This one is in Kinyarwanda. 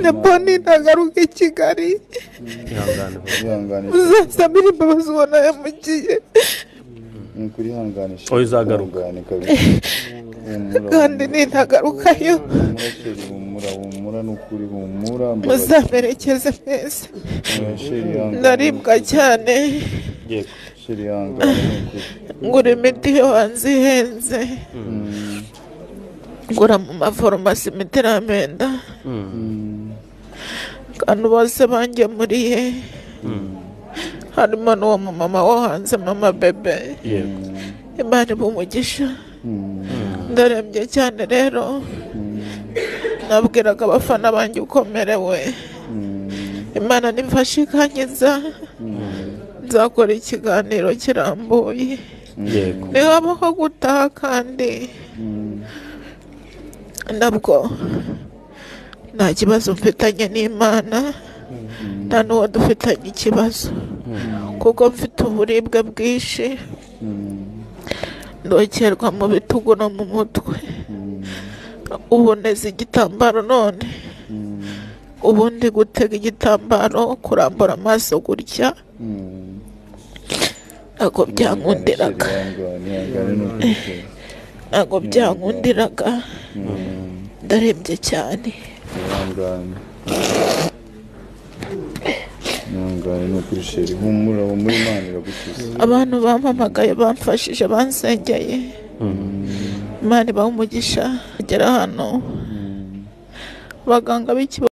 na boni ntagaruka i kigali ihangane vuba Wihanganishe. uzasabire imbabazi wanayamugiye Ni ukuri hanganisha. Oya, uzagaruka. Wihangane kabisa. Humura, kandi humura. nintagarukayo Humura sheri, humura, humura, ni ukuri humura. Mbabazi. muzamerekeze mwese Oya, sheri, ihangane. ndaribwa cyane yego Sheri, ihangane, ni ukuri. ngura imiti yo hanze ihenze Mm, ngura mu maforomasi imiti iramenda mm, kandi bose bangemuriye harimo n'uwo mu mama wo hanze mama bebe yego imana iba umugisha mm, ndarembye cyane rero nabwiraga abafana banjye ukomerewe mm, imana nimfashe ikankiza nzakora ikiganiro kirambuye yego nihabaho gutaha kandi mm, nabwo nta kibazo mfitanye n'imana nta n'uwo dufitanye ikibazo kuko mfite uburibwe bwinshi mm, ndokerwa mu bitugu no mu mutwe ubu neza igitambaro none ubundi gutega igitambaro kurambura amaso gutya mm. ntabwo byankundiraga Ihangane, ihangane, ni ukuri sheri. ntabwo byankundiraga Mm, ndarembye cyane ihangane. Ihangane, ni ukuri sheri. Humura, humura, Imana iragukiza. abantu bampamagaye bamfashije bansengeye imana ibaha umugisha kugera hano abaganga b'ikibazo